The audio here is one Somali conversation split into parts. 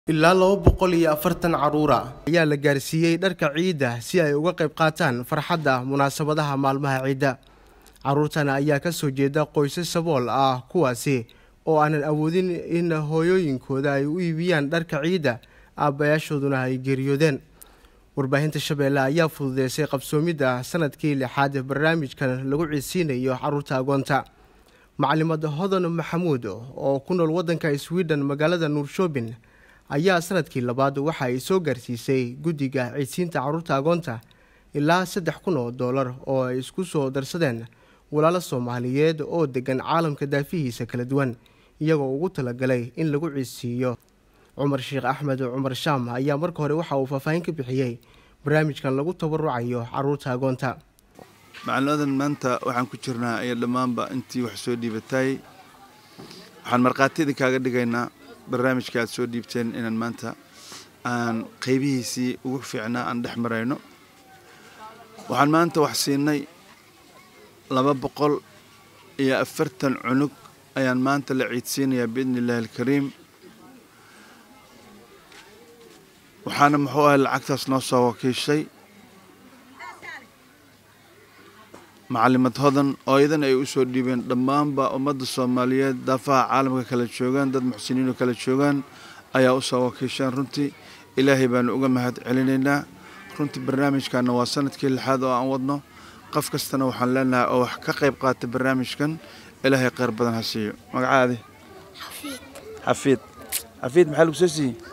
ilaa laba boqol iyo afartan caruura ayaa la gaarsiiyey dharka ciidda si ay uga qayb qaataan farxadda munaasabadaha maalmaha ciidda caruurtan ayaa kasoo jeeda qoysas sabool ah kuwaasi oo aanan awoodin in hooyooyinkooda ay u iibiyaan dharka ciidda aabbayaashooduna ay geeriyoodeen warbaahinta shabeelle ayaa fududeysay qabsoomidda sanadkii lixaad barnaamijkan lagu ciidsiinayo caruurta agoonta macalimad hodan maxamuud oo ku nool waddanka sweden magaalada nuurshoobin ayaa sanadkii labaad waxa ay soo gaarsiisay guddiga ciidsiinta caruurta agoonta ilaa saddex kun oo doolar oo ay isku soo darsadeen walaalo soomaaliyeed oo degan caalamka daafihiisa kala duwan iyagoo ugu talagalay in lagu ciidsiiyo cumar sheekh axmed cumar shaam ayaa marka hore waxa uu faahfaahin ka bixiyey barnaamijkan lagu tabarucayo caruurta agoonta macalinadan maanta waxaan ku jirnaa iyo dhammaanba intii wax soo dhiibatay waxaan markhaati idinkaaga dhigaynaa barnaamijka aad soo dhiibteen inaan maanta aan qaybihiisii ugu fiicnaa aan dhex marayno waxaan maanta wax siinay laba boqol iyo afartan cunug ayaan maanta la ciidsiinayaa biidni illaahi alkariim waxaana muxuu ahay lacagtaas noo soo wakiishay macalimad hodan oo iyadan ay u soo dhiibeen dhammaanba ummadda soomaaliyeed daafaha caalamka kala joogaan dad muxsiniinoo kala joogaan ayaa u soo wakiisheen runtii ilaahay baanu uga mahad celinaynaa runtii barnaamijkanna waa sanadkii lixaad oo aan wadno qof kastana waxaan leenahay oo wax ka qayb qaata barnaamijkan ilaahay kheyr badan ha siiyo magacaadi xafiid xafiid maxaa lagu soo siiyey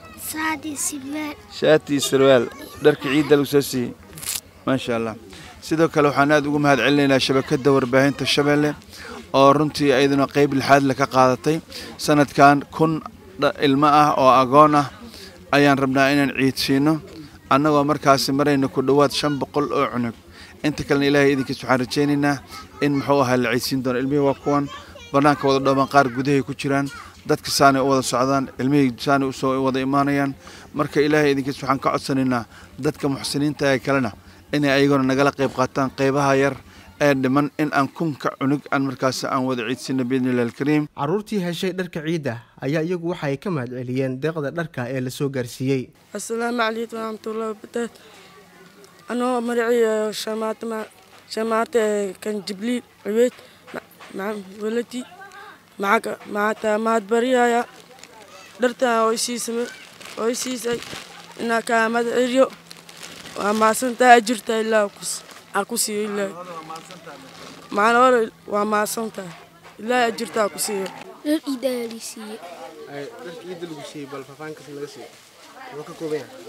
shaati iyo sarwaal dharka ciidda lagu soo siiyey maasha allah sidoo kale waxaan aad ugu mahad celinaynaa shabakadda warbaahinta shabeelle oo runtii ayaduna qeyb lixaadle ka qaadatay sanadkan kun ilmo ah oo agoon ah ayaan rabnaa inaan ciidsiino annagoo markaasi marayna ku dhowaad shan boqol oo cunug inta kalena ilaahay idinkiis waxaan rajaynaynaa in muxuu ahaa la ciidsiin doono ilmihii waa kuwan bannaanka wada dhooban qaar gudahay ku jiraan dadka saanay u wada socdaan ilmihii saanay usoo wada imaanayaan marka ilaahay idinkiis waxaan ka codsanaynaa dadka muxsiniinta ee kalena inay ayaguna nagala qayb qaataan qaybaha yar ee dhiman in aan kunka cunug aan markaasi aan wada ciidsino biidni illahi alkariim caruurtii heshay dharka ciidda ayaa iyagu waxa ay ka mahad celiyeen deeqda dharka ee la soo gaarsiiyey assalaamu calaykum waraxmatullahi wabarakaatu anoo magaciiyo shamaate shamaate kan jibliil cibeed waladi maxaa mahad baryaya dhartan oo isiisay oo isiisay inaa kaa mahad celiyo waa maasantahay ajirta ilaa aa ku siiyo ilaahay macana hore waa maasantahay ilaahay ajirta aa ku siiyo dhar ciidda ayaa lii siiyey dharka ciidda lagu siiyey bal faahfaahinkaas naga siiyo muxuu ka kooban yahay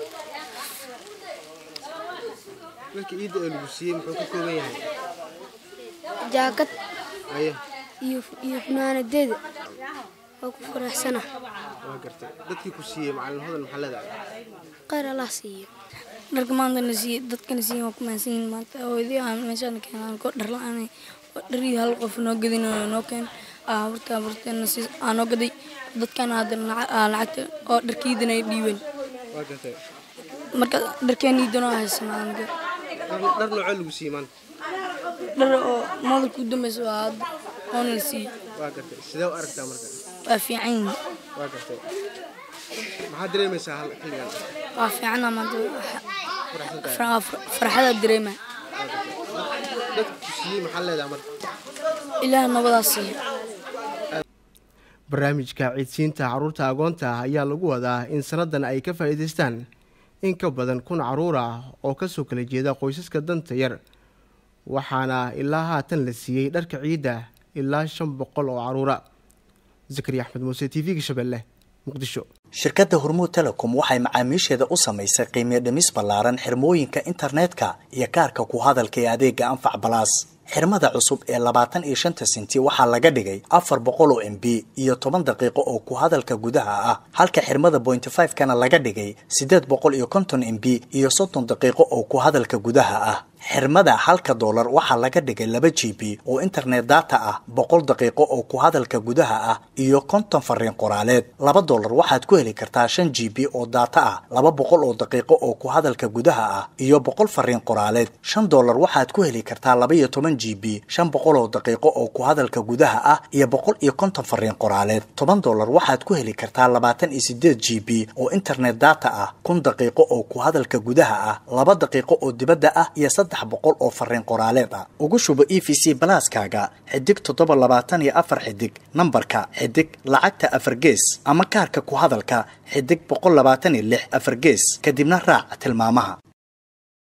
dharka ciidda ee lagu siiyey muxuu ka kooban yahay jaakad aye iyo iyo funaanadeeda waa ku faraxsana waa gartay dadkii ku siiyey macalin hodan maxaa leedahay khayr allah siiyo dharka maanta na siiye dadkana siiye waa ku mahadsan yihiin maanta hooyadii aan meeshaan keenaan koo dhar la-aanay dharii hal qof noo gadin noo keen aburta aburteena si aa noo gaday dadkana haddana lacagta oo dharkiidana ay dhiibeen waa gartay marka dharkeena iidanoo haysanaa aniga dhar noocee lagu siiyey maanta dhar oo moodalka u dambeysa waa hadda oona la siiyey waa gartay sidee u aragtaa marka waa fiican yihiin waa gartay maxaad dareemaysaa hal xilligan waa fiicana maanta faraxsan tahay farxadaa dareema dadka ku siiyey maxaa leedahay marka ilaah nabadaa siiya barnaamijka ciidsiinta caruurta agoonta ayaa lagu wadaa in sannadan ay ka faa'iidaystaan in ka badan kun caruur ah oo kasoo kala jeeda qoysaska danta yar waxaana ilaa haatan la siiyey dharka ciidda ilaa shan boqol oo caruura zakariya axmed muuse t v-ga shabeelle muqdisho shirkadda hormuud telecom waxay macaamiisheeda u samaysay qiimiyo dhimis ballaaran xirmooyinka internetka iyo kaarka ku hadalka ee adeega anfac balaas xirmada cusub ee labaatan iyo shanta senti waxaa laga dhigay afar boqol oo m b iyo toban daqiiqo oo ku hadalka gudaha ah halka xirmada pointy five kana laga dhigay siddeed boqol iyo konton m b iyo soddon daqiiqo oo ku hadalka gudaha ah xirmada halka doolar waxaa laga dhigay laba g b oo internet data ah boqol daqiiqo oo ku hadalka gudaha ah iyo konton fariin qoraaleed laba doolar waxaad ku heli kartaa shan g b oo data ah laba boqol oo daqiiqo oo ku hadalka gudaha ah iyo boqol fariin qoraaleed shan doolar waxaad ku heli kartaa laba iyo toban g b shan boqol oo daqiiqo oo ku hadalka gudaha ah iyo boqol iyo konton fariin qoraaleed toban doolar waxaad ku heli kartaa labaatan iyo sideed g b oo internet data ah kun daqiiqo oo ku hadalka gudaha ah laba daqiiqo oo dibadda ah iyo saddex boqol oo fariin qoraaleed ah ugu shubo e v c balaaskaaga xidig toddoba labaatan iyo afar xidig nambarka xidig lacagta afar gees ama kaarka ku hadalka xidig boqol labaatan iyo lix afar gees kadibna raac tilmaamaha